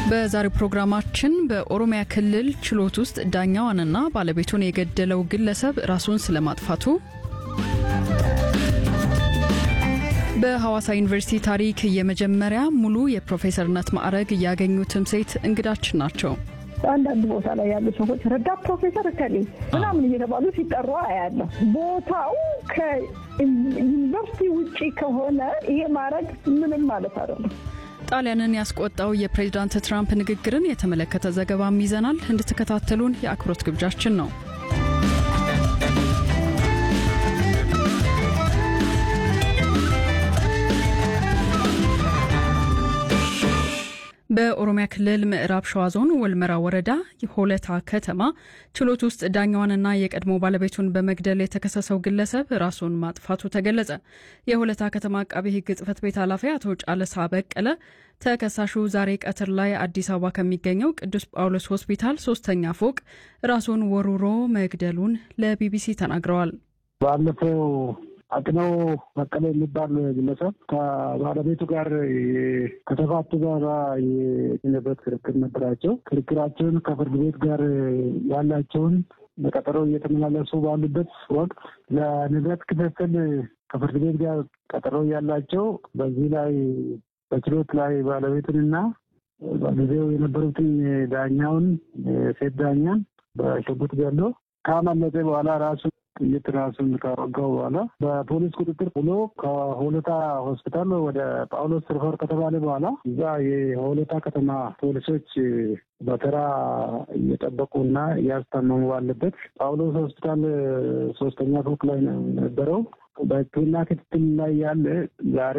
በዛሬው ፕሮግራማችን በኦሮሚያ ክልል ችሎት ውስጥ ዳኛዋንና ባለቤቱን የገደለው ግለሰብ ራሱን ስለማጥፋቱ፣ በሐዋሳ ዩኒቨርሲቲ ታሪክ የመጀመሪያ ሙሉ የፕሮፌሰርነት ማዕረግ ያገኙትም ሴት እንግዳችን ናቸው። አንዳንድ ቦታ ላይ ያሉ ሰዎች ረዳት ፕሮፌሰር እከሌ ምናምን እየተባሉ ሲጠሩ አያለሁ። ቦታው ከዩኒቨርሲቲ ውጪ ከሆነ ይሄ ማድረግ ምንም ማለት አይደለም። ጣሊያንን ያስቆጣው የፕሬዝዳንት ትራምፕ ንግግርን የተመለከተ ዘገባም ይዘናል። እንድትከታተሉን የአክብሮት ግብዣችን ነው። በኦሮሚያ ክልል ምዕራብ ሸዋ ዞን ወልመራ ወረዳ የሆለታ ከተማ ችሎት ውስጥ ዳኛዋንና የቀድሞ ባለቤቱን በመግደል የተከሰሰው ግለሰብ ራሱን ማጥፋቱ ተገለጸ። የሆለታ ከተማ አቃቢ ሕግ ጽሕፈት ቤት ኃላፊ አቶ ጫለሳ በቀለ ተከሳሹ ዛሬ ቀትር ላይ አዲስ አበባ ከሚገኘው ቅዱስ ጳውሎስ ሆስፒታል ሶስተኛ ፎቅ ራሱን ወርውሮ መግደሉን ለቢቢሲ ተናግረዋል። ባለፈው አቅነው በቀለ የሚባል ግለሰብ ከባለቤቱ ጋር ከተፋቱ ጋር የንብረት ክርክር ነበራቸው። ክርክራቸውን ከፍርድ ቤት ጋር ያላቸውን በቀጠሮ እየተመላለሱ ባሉበት ወቅት ለንብረት ክፍፍል ከፍርድ ቤት ጋር ቀጠሮ ያላቸው በዚህ ላይ በችሎት ላይ ባለቤቱንና በጊዜው የነበሩትን ዳኛውን ሴት ዳኛን በሽጉጥ ገሎ ካመለጠ በኋላ ራሱ ጥይት ራሱን ካወጋው በኋላ በፖሊስ ቁጥጥር ብሎ ከሆለታ ሆስፒታል ወደ ጳውሎስ ሪፈር ከተባለ በኋላ እዛ የሆለታ ከተማ ፖሊሶች በተራ እየጠበቁና እያስታመሙ ባለበት ጳውሎስ ሆስፒታል ሶስተኛ ፎቅ ላይ ነው የነበረው። በሕክምና ክትትል ላይ ያለ ዛሬ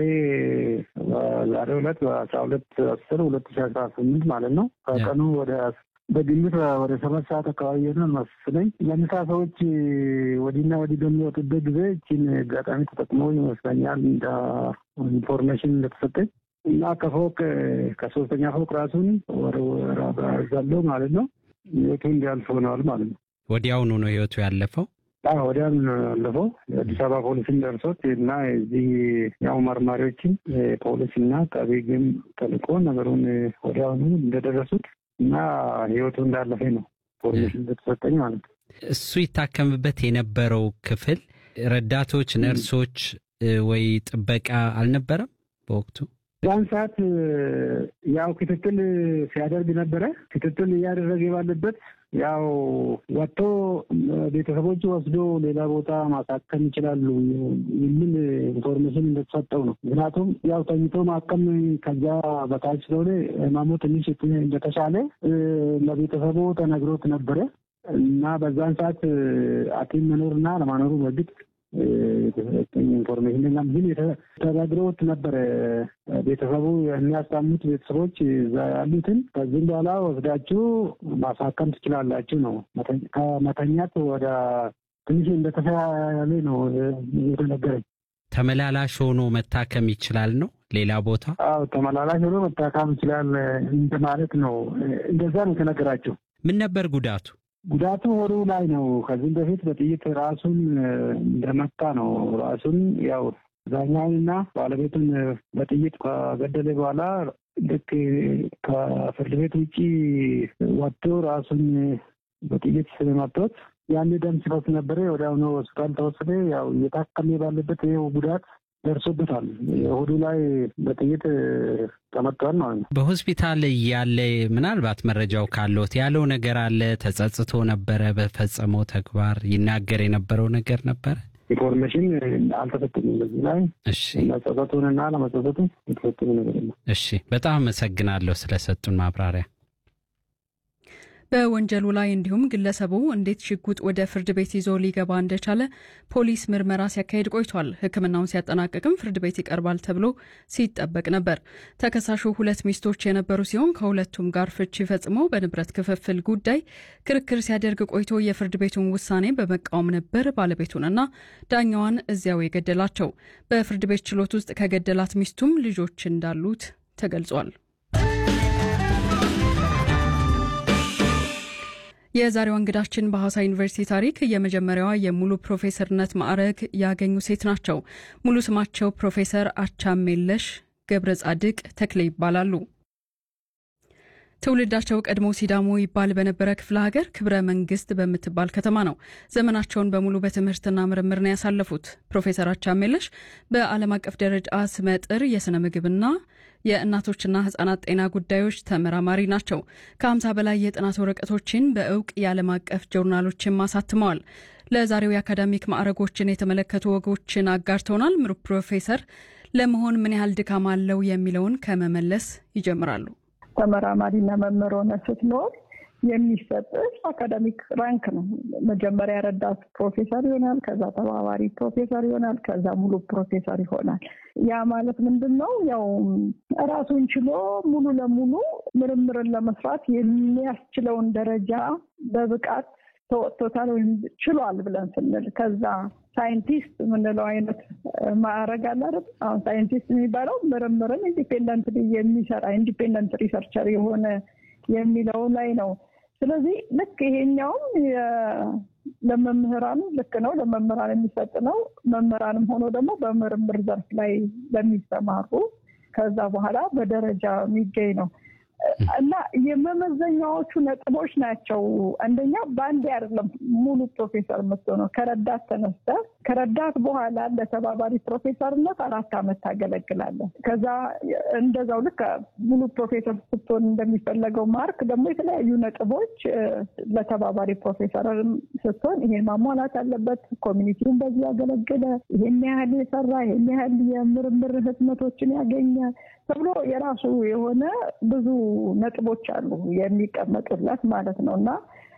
ዛሬ ሁለት በአስራ ሁለት አስር ሁለት ሺ አስራ ስምንት ማለት ነው ከቀኑ ወደ በግምት ወደ ሰባት ሰዓት አካባቢ የሆነ መስለኝ ለምሳ ሰዎች ወዲና ወዲህ በሚወጡበት ጊዜ እችን አጋጣሚ ተጠቅመው ይመስለኛል እንደ ኢንፎርሜሽን እንደተሰጠኝ እና ከፎቅ ከሶስተኛ ፎቅ ራሱን ወረወራዛለው ማለት ነው ህይወቱ እንዲያልፍ ሆነዋል ማለት ነው። ወዲያውኑ ነው ህይወቱ ያለፈው። ወዲያውኑ ነው ያለፈው። የአዲስ አበባ ፖሊስን ደርሶት እና የዚህ ያው መርማሪዎችን ፖሊስ እና አቃቤ ሕግም ተልኮ ነገሩን ወዲያውኑ እንደደረሱት እና ህይወቱ እንዳለፈ ነው ኢንፎርሜሽን እንደተሰጠኝ ማለት ነው። እሱ ይታከምበት የነበረው ክፍል ረዳቶች፣ ነርሶች ወይ ጥበቃ አልነበረም በወቅቱ? ዛን ሰዓት ያው ክትትል ሲያደርግ ነበረ። ክትትል እያደረገ ባለበት ያው ወጥቶ ቤተሰቦቹ ወስዶ ሌላ ቦታ ማሳከም ይችላሉ የሚል ኢንፎርሜሽን እንደተሰጠው ነው። ምክንያቱም ያው ተኝቶ ማከም ከዛ በታች ስለሆነ ህመሙ ትንሽ እንደተሻለ ለቤተሰቡ ተነግሮት ነበረ እና በዛን ሰዓት ሐኪም መኖርና ለማኖሩ በግድ ኢንፎርሜሽን ግን ተነግሮት ነበረ። ቤተሰቡ የሚያሳሙት ቤተሰቦች እዛ ያሉትን ከዚህም በኋላ ወስዳችሁ ማሳከም ትችላላችሁ ነው። ከመተኛት ወደ ትንሽ እንደተሻለ ነው የተነገረኝ። ተመላላሽ ሆኖ መታከም ይችላል ነው ሌላ ቦታ? አዎ ተመላላሽ ሆኖ መታከም ይችላል እንደማለት ነው። እንደዛ ነው የተነገራቸው። ምን ነበር ጉዳቱ? ጉዳቱ ሆዱ ላይ ነው። ከዚህም በፊት በጥይት ራሱን እንደመታ ነው። ራሱን ያው ዳኛውንና ባለቤቱን በጥይት ከገደለ በኋላ ልክ ከፍርድ ቤት ውጭ ወጥቶ ራሱን በጥይት ስለመቶት ያን ደም ሲፈስ ነበረ። ወዲያውኑ ሆስፒታል ተወሰደ። ያው እየታከመ ባለበት ይኸው ጉዳት ደርሶበታል። ሆዱ ላይ በጥይት ተመቷል ማለት ነው። በሆስፒታል ያለ ምናልባት መረጃው ካለት ያለው ነገር አለ። ተጸጽቶ ነበረ በፈጸመው ተግባር ይናገር የነበረው ነገር ነበረ። ኢንፎርሜሽን አልተሰጠኝም በዚህ ላይ እሺ፣ መጸጸቱንና ለመጸጸቱን የተሰጠኝ ነገር የለም። እሺ፣ በጣም አመሰግናለሁ ስለሰጡን ማብራሪያ። በወንጀሉ ላይ እንዲሁም ግለሰቡ እንዴት ሽጉጥ ወደ ፍርድ ቤት ይዞ ሊገባ እንደቻለ ፖሊስ ምርመራ ሲያካሄድ ቆይቷል። ሕክምናውን ሲያጠናቀቅም ፍርድ ቤት ይቀርባል ተብሎ ሲጠበቅ ነበር። ተከሳሹ ሁለት ሚስቶች የነበሩ ሲሆን ከሁለቱም ጋር ፍቺ ፈጽሞ በንብረት ክፍፍል ጉዳይ ክርክር ሲያደርግ ቆይቶ የፍርድ ቤቱን ውሳኔ በመቃወም ነበር ባለቤቱንና ዳኛዋን እዚያው የገደላቸው። በፍርድ ቤት ችሎት ውስጥ ከገደላት ሚስቱም ልጆች እንዳሉት ተገልጿል። የዛሬዋ እንግዳችን በሐዋሳ ዩኒቨርሲቲ ታሪክ የመጀመሪያዋ የሙሉ ፕሮፌሰርነት ማዕረግ ያገኙ ሴት ናቸው። ሙሉ ስማቸው ፕሮፌሰር አቻሜለሽ ገብረ ጻድቅ ተክሌ ይባላሉ። ትውልዳቸው ቀድሞ ሲዳሞ ይባል በነበረ ክፍለ ሀገር ክብረ መንግስት በምትባል ከተማ ነው ዘመናቸውን በሙሉ በትምህርትና ምርምር ነው ያሳለፉት። ፕሮፌሰር አቻሜለሽ በዓለም አቀፍ ደረጃ ስመጥር የሥነ ምግብና የእናቶችና ህጻናት ጤና ጉዳዮች ተመራማሪ ናቸው። ከ50 በላይ የጥናት ወረቀቶችን በእውቅ የዓለም አቀፍ ጆርናሎችን አሳትመዋል። ለዛሬው የአካዳሚክ ማዕረጎችን የተመለከቱ ወጎችን አጋርተውናል። ምሩ ፕሮፌሰር ለመሆን ምን ያህል ድካም አለው የሚለውን ከመመለስ ይጀምራሉ። ተመራማሪና መምህር ሆነ ስትኖር የሚሰጥህ አካዳሚክ ራንክ ነው። መጀመሪያ ረዳት ፕሮፌሰር ይሆናል፣ ከዛ ተባባሪ ፕሮፌሰር ይሆናል፣ ከዛ ሙሉ ፕሮፌሰር ይሆናል። ያ ማለት ምንድን ነው? ያው ራሱን ችሎ ሙሉ ለሙሉ ምርምርን ለመስራት የሚያስችለውን ደረጃ በብቃት ተወጥቶታል ወይም ችሏል ብለን ስንል ከዛ ሳይንቲስት የምንለው አይነት ማዕረግ አለ አይደል? አሁን ሳይንቲስት የሚባለው ምርምርን ኢንዲፔንደንት የሚሰራ ኢንዲፔንደንት ሪሰርቸር የሆነ የሚለው ላይ ነው። ስለዚህ ልክ ይሄኛውም ለመምህራን ልክ ነው፣ ለመምህራን የሚሰጥ ነው። መምህራንም ሆኖ ደግሞ በምርምር ዘርፍ ላይ ለሚሰማሩ ከዛ በኋላ በደረጃ የሚገኝ ነው እና የመመዘኛዎቹ ነጥቦች ናቸው። አንደኛ በአንዴ አይደለም ሙሉ ፕሮፌሰር የምትሆነው። ከረዳት ተነስተ ከረዳት በኋላ ለተባባሪ ፕሮፌሰርነት አራት ዓመት ታገለግላለህ። ከዛ እንደዛው ልክ ሙሉ ፕሮፌሰር ስትሆን እንደሚፈለገው ማርክ ደግሞ የተለያዩ ነጥቦች ለተባባሪ ፕሮፌሰር ስትሆን ይሄን ማሟላት አለበት። ኮሚኒቲውን በዚህ ያገለግለ፣ ይሄን ያህል የሰራ፣ ይሄን ያህል የምርምር ህትመቶችን ያገኘ ተብሎ የራሱ የሆነ ብዙ ነጥቦች አሉ የሚቀመጡለት ማለት ነው እና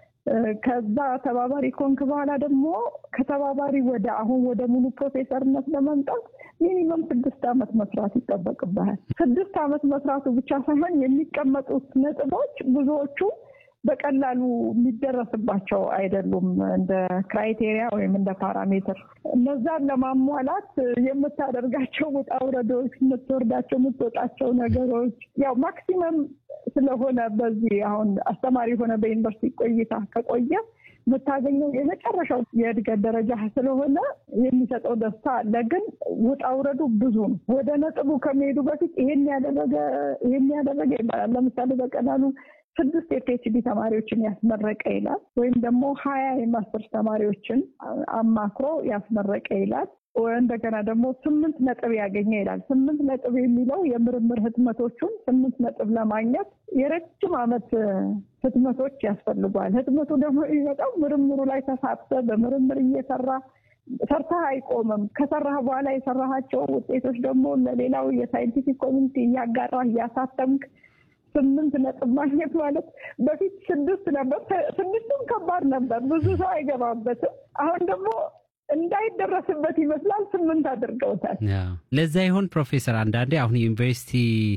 ከዛ ተባባሪ ኮንክ በኋላ ደግሞ ከተባባሪ ወደ አሁን ወደ ሙሉ ፕሮፌሰርነት ለመምጣት ሚኒመም ስድስት ዓመት መስራት ይጠበቅብሃል። ስድስት ዓመት መስራቱ ብቻ ሳይሆን የሚቀመጡት ነጥቦች ብዙዎቹ በቀላሉ የሚደረስባቸው አይደሉም። እንደ ክራይቴሪያ ወይም እንደ ፓራሜትር እነዛን ለማሟላት የምታደርጋቸው ውጣ ውረዶች፣ የምትወርዳቸው የምትወጣቸው ነገሮች ያው ማክሲመም ስለሆነ በዚህ አሁን አስተማሪ የሆነ በዩኒቨርሲቲ ቆይታ ከቆየ የምታገኘው የመጨረሻው የእድገት ደረጃ ስለሆነ የሚሰጠው ደስታ አለ። ግን ውጣ ውረዱ ብዙ ነው። ወደ ነጥቡ ከመሄዱ በፊት ይሄን ያደረገ ይሄን ያደረገ ይባላል። ለምሳሌ በቀላሉ ስድስት የፒኤችዲ ተማሪዎችን ያስመረቀ ይላል። ወይም ደግሞ ሀያ የማስተርስ ተማሪዎችን አማክሮ ያስመረቀ ይላል። እንደገና ደግሞ ስምንት ነጥብ ያገኘ ይላል። ስምንት ነጥብ የሚለው የምርምር ህትመቶቹን ስምንት ነጥብ ለማግኘት የረጅም ዓመት ህትመቶች ያስፈልጓል። ህትመቱ ደግሞ የሚመጣው ምርምሩ ላይ ተሳትፈ በምርምር እየሰራ ሰርተህ አይቆምም። ከሰራህ በኋላ የሰራሃቸው ውጤቶች ደግሞ ለሌላው የሳይንቲፊክ ኮሚኒቲ እያጋራህ እያሳተምክ ስምንት ነጥብ ማግኘት ማለት በፊት ስድስት ነበር። ስድስቱም ከባድ ነበር፣ ብዙ ሰው አይገባበትም። አሁን ደግሞ እንዳይደረስበት ይመስላል ስምንት አድርገውታል። ለዛ ይሆን ፕሮፌሰር አንዳንዴ አሁን ዩኒቨርሲቲ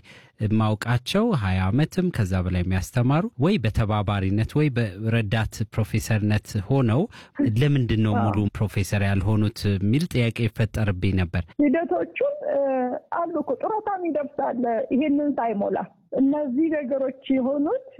ማውቃቸው ሀያ ዓመትም ከዛ በላይ የሚያስተማሩ ወይ በተባባሪነት ወይ በረዳት ፕሮፌሰርነት ሆነው ለምንድን ነው ሙሉ ፕሮፌሰር ያልሆኑት የሚል ጥያቄ ይፈጠርብኝ ነበር። ሂደቶቹን አሉ እኮ ጡረታም ይደርሳል ይሄንን ሳይሞላ እነዚህ ነገሮች የሆኑት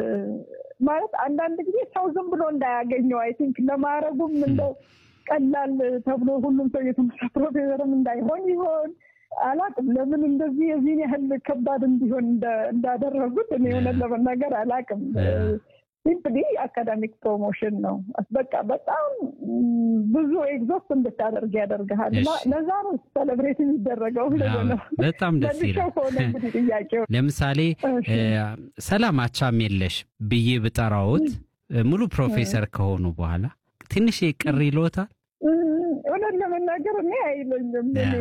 ማለት አንዳንድ ጊዜ ሰው ዝም ብሎ እንዳያገኘው አይ ቲንክ ለማድረጉም እንደው ቀላል ተብሎ ሁሉም ሰው የተመሳ ፕሮፌሰርም እንዳይሆን ይሆን አላቅም። ለምን እንደዚህ የዚህን ያህል ከባድ እንዲሆን እንዳደረጉት እኔ የሆነ ለመናገር አላቅም። ሲምፕሊ አካዳሚክ ፕሮሞሽን ነው። በቃ በጣም ብዙ ኤግዞስት እንድታደርግ ያደርግሃል። ለዛ ነው ሴሌብሬት የሚደረገው። በጣም ደስ ይላል። ጥያቄው ለምሳሌ ሰላም አቻሜለሽ ብዬ ብጠራዎት ሙሉ ፕሮፌሰር ከሆኑ በኋላ ትንሽ ቅር ይሎታል? እውነት ለመናገር እኔ አይለኝም። እኔ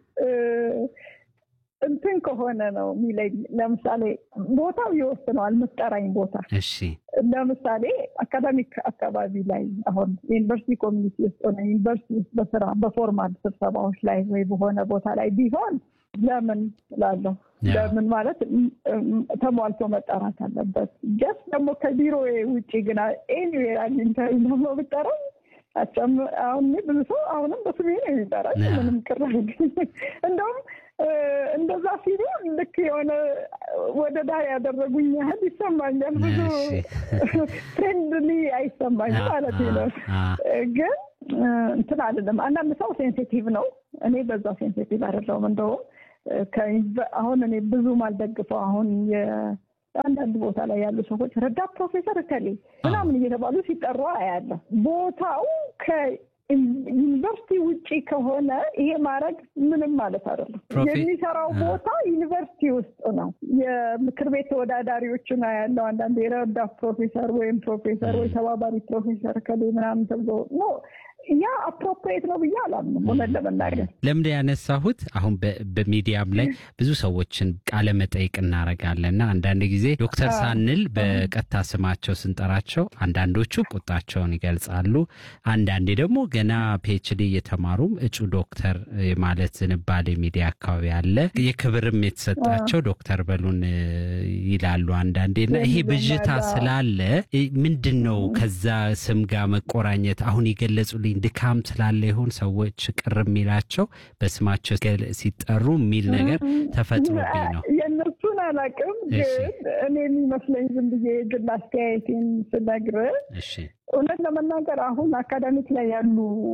እንትን ከሆነ ነው የሚለኝ። ለምሳሌ ቦታው ይወስነዋል፣ የምትጠራኝ ቦታ። እሺ፣ ለምሳሌ አካዳሚክ አካባቢ ላይ አሁን ዩኒቨርሲቲ ኮሚኒቲ ውስጥ ሆነ ዩኒቨርሲቲ ውስጥ በስራ በፎርማል ስብሰባዎች ላይ ወይ በሆነ ቦታ ላይ ቢሆን ለምን እላለሁ። ለምን ማለት ተሟልቶ መጠራት አለበት። ጀስት ደግሞ ከቢሮ ውጭ ግን ኤኒዌር አግኝተኸኝ ደግሞ ብጠራኝ አሁን ብዙ ሰው አሁንም በስሜ ነው የሚጠራኝ። ምንም ቅር እንደውም እንደዛ ሲሉ ልክ የሆነ ወደ ዳር ያደረጉኝ ያህል ይሰማኛል። ብዙ ፍሬንድሊ አይሰማኝም ማለት ነው። ግን እንትን አይደለም። አንዳንድ ሰው ሴንሲቲቭ ነው። እኔ በዛ ሴንሲቲቭ አይደለሁም። እንደውም አሁን እኔ ብዙም አልደግፈው አሁን አንዳንድ ቦታ ላይ ያሉ ሰዎች ረዳት ፕሮፌሰር እከሌ ምናምን እየተባሉ ሲጠሩ አያለሁ። ቦታው ከዩኒቨርሲቲ ውጪ ከሆነ ይሄ ማድረግ ምንም ማለት አይደለም። የሚሰራው ቦታ ዩኒቨርሲቲ ውስጥ ነው። የምክር ቤት ተወዳዳሪዎችን ያለው አንዳንድ የረዳት ፕሮፌሰር ወይም ፕሮፌሰር ወይ ተባባሪ ፕሮፌሰር እከሌ ምናምን ተብሎ ኖ ያ አፕሮፕሪየት ነው ብዬ አላምንም። እውነት ለመናገር ለምንድ ያነሳሁት አሁን በሚዲያም ላይ ብዙ ሰዎችን ቃለ መጠይቅ እናደርጋለን እና አንዳንድ ጊዜ ዶክተር ሳንል በቀጥታ ስማቸው ስንጠራቸው አንዳንዶቹ ቁጣቸውን ይገልጻሉ። አንዳንዴ ደግሞ ገና ፒኤችዲ እየተማሩም እጩ ዶክተር ማለት ዝንባሌ ሚዲያ አካባቢ አለ። የክብርም የተሰጣቸው ዶክተር በሉን ይላሉ አንዳንዴ እና ይሄ ብዥታ ስላለ ምንድን ነው ከዛ ስም ጋር መቆራኘት አሁን የገለጹልኝ ድካም ስላለ ይሆን ሰዎች ቅር የሚላቸው በስማቸው ሲጠሩ የሚል ነገር ተፈጥሮብኝ ነው። የእነሱን አላውቅም፣ ግን እኔ የሚመስለኝ ዝም ብዬ የግል አስተያየቴን ስነግርህ እውነት ለመናገር አሁን አካዳሚክ ላይ ያሉ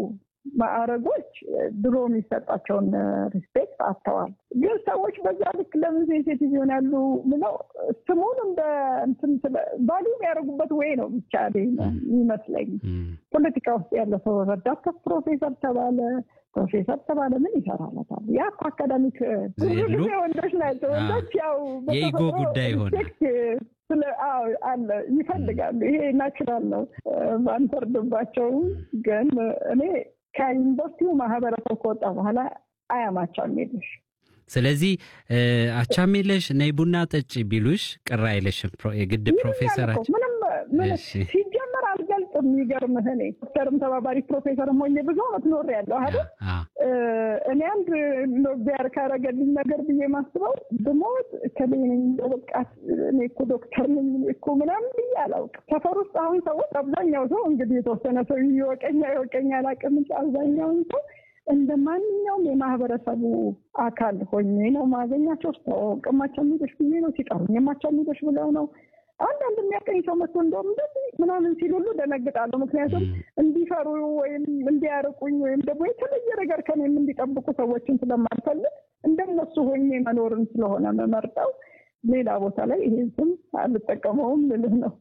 ማዕረጎች ድሮ የሚሰጣቸውን ሪስፔክት አጥተዋል። ግን ሰዎች በዛ ልክ ለምን ሴንሴቲቭ ይሆናሉ ብለው ስሙን እንደ እንትን ቫሉ የሚያደርጉበት ወይ ነው ብቻ ይመስለኝ። ፖለቲካ ውስጥ ያለ ሰው ረዳት ከፍ ፕሮፌሰር ተባለ ፕሮፌሰር ተባለ ምን ይሰራለታል? ያ እኮ አካዳሚክ ብዙ ጊዜ ወንዶች ናቸው። ወንዶች ያው የኢጎ ጉዳይ ይሆናል ስለ አለ ይፈልጋሉ። ይሄ ናቹራል ነው፣ አንፈርድባቸውም። ግን እኔ ከዩኒቨርሲቲው ማህበረሰብ ከወጣ በኋላ አያማቻም የለሽ ስለዚህ አቻሜለሽ ነይ ቡና ጠጪ ቢሉሽ ቅር አይለሽም? የግድ ፕሮፌሰራችን ምንም ሲጀመር አልገልጽም። የሚገርምህ እኔ ዶክተርም ተባባሪ ፕሮፌሰርም ሆኜ ብዙ አመት ኖሬያለሁ አይደል? እኔ አንድ ቢያር ካረገልኝ ነገር ብዬ ማስበው ብሞት ከሌነኝ በቃት እኔ እኮ ዶክተር ነኝ እኮ ምናምን ብዬ አላውቅም። ሰፈር ውስጥ አሁን ሰዎች አብዛኛው ሰው እንግዲህ የተወሰነ ሰው ይወቀኛ ይወቀኛ አላውቅም እንጂ አብዛኛውን ሰው እንደ ማንኛውም የማህበረሰቡ አካል ሆኜ ነው ማገኛቸው። ስታወቅ ማቻሚዶሽ ብዬ ነው ሲጠሩኝ የማቻሚዶሽ ብለው ነው። አንዳንድ የሚያቀኝ ሰው መጥቶ እንደውም እንደዚህ ምናምን ሲል ሁሉ ደነግጣለሁ። ምክንያቱም እንዲፈሩ ወይም እንዲያርቁኝ ወይም ደግሞ የተለየ ነገር ከኔም እንዲጠብቁ ሰዎችን ስለማልፈልግ እንደነሱ ሆኜ መኖርን ስለሆነ መመርጠው ሌላ ቦታ ላይ ይሄን ስም አልጠቀመውም ልልህ ነው።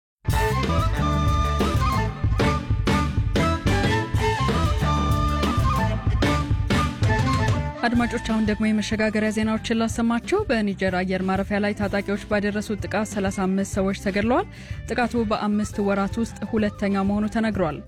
አድማጮች አሁን ደግሞ የመሸጋገሪያ ዜናዎችን ላሰማቸው። በኒጀር አየር ማረፊያ ላይ ታጣቂዎች ባደረሱት ጥቃት 35 ሰዎች ተገድለዋል። ጥቃቱ በአምስት ወራት ውስጥ ሁለተኛ መሆኑ ተነግሯል።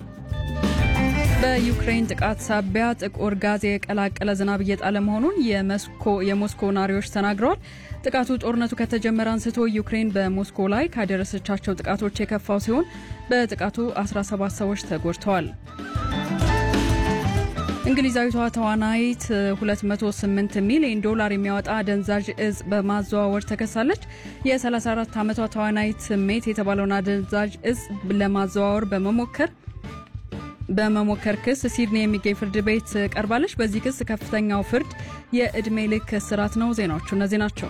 በዩክሬን ጥቃት ሳቢያ ጥቁር ጋዝ የቀላቀለ ዝናብ እየጣለ መሆኑን የሞስኮ ነዋሪዎች ተናግረዋል። ጥቃቱ ጦርነቱ ከተጀመረ አንስቶ ዩክሬን በሞስኮ ላይ ካደረሰቻቸው ጥቃቶች የከፋው ሲሆን በጥቃቱ 17 ሰዎች ተጎድተዋል። እንግሊዛዊቷ ተዋናይት 208 ሚሊዮን ዶላር የሚያወጣ አደንዛዥ እጽ በማዘዋወር ተከሳለች። የ34 ዓመቷ ተዋናይት ሜት የተባለውን አደንዛዥ እጽ ለማዘዋወር በመሞከር በመሞከር ክስ ሲድኒ የሚገኝ ፍርድ ቤት ቀርባለች። በዚህ ክስ ከፍተኛው ፍርድ የዕድሜ ልክ እስራት ነው። ዜናዎቹ እነዚህ ናቸው።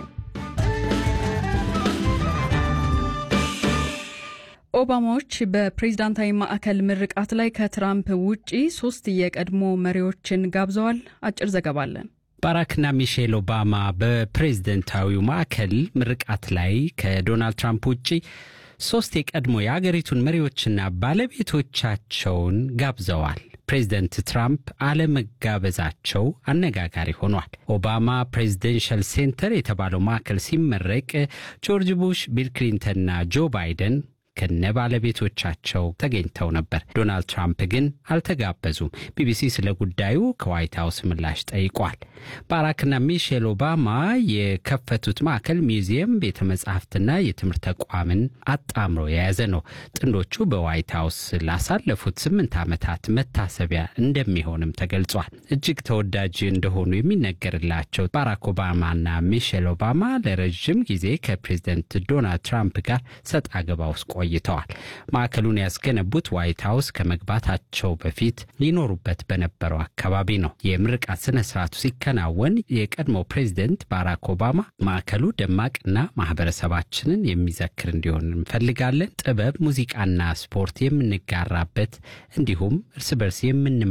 ኦባማዎች በፕሬዝዳንታዊ ማዕከል ምርቃት ላይ ከትራምፕ ውጪ ሶስት የቀድሞ መሪዎችን ጋብዘዋል። አጭር ዘገባ አለን። ባራክና ሚሼል ኦባማ በፕሬዝደንታዊው ማዕከል ምርቃት ላይ ከዶናልድ ትራምፕ ውጪ ሶስት የቀድሞ የአገሪቱን መሪዎችና ባለቤቶቻቸውን ጋብዘዋል። ፕሬዚደንት ትራምፕ አለመጋበዛቸው አነጋጋሪ ሆኗል። ኦባማ ፕሬዚደንሻል ሴንተር የተባለው ማዕከል ሲመረቅ ጆርጅ ቡሽ፣ ቢል ክሊንተንና ጆ ባይደን ከነ ባለቤቶቻቸው ተገኝተው ነበር። ዶናልድ ትራምፕ ግን አልተጋበዙም። ቢቢሲ ስለ ጉዳዩ ከዋይት ሀውስ ምላሽ ጠይቋል። ባራክና ሚሼል ኦባማ የከፈቱት ማዕከል ሚውዚየም፣ ቤተ መጻሕፍትና የትምህርት ተቋምን አጣምሮ የያዘ ነው። ጥንዶቹ በዋይት ሀውስ ላሳለፉት ስምንት ዓመታት መታሰቢያ እንደሚሆንም ተገልጿል። እጅግ ተወዳጅ እንደሆኑ የሚነገርላቸው ባራክ ኦባማና ሚሼል ኦባማ ለረዥም ጊዜ ከፕሬዚደንት ዶናልድ ትራምፕ ጋር ሰጥ አገባ ውስጥ ቆይተዋል። ማዕከሉን ያስገነቡት ዋይት ሀውስ ከመግባታቸው በፊት ሊኖሩበት በነበረው አካባቢ ነው። የምርቃት ስነ ስርዓቱ ሲከናወን የቀድሞ ፕሬዚደንት ባራክ ኦባማ ማዕከሉ ደማቅና ማህበረሰባችንን የሚዘክር እንዲሆን እንፈልጋለን፣ ጥበብ፣ ሙዚቃና ስፖርት የምንጋራበት እንዲሁም እርስ በርስ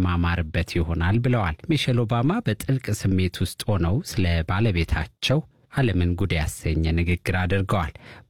የምንማማርበት ይሆናል ብለዋል። ሚሼል ኦባማ በጥልቅ ስሜት ውስጥ ሆነው ስለ ባለቤታቸው ዓለምን ጉድ ያሰኘ ንግግር አድርገዋል።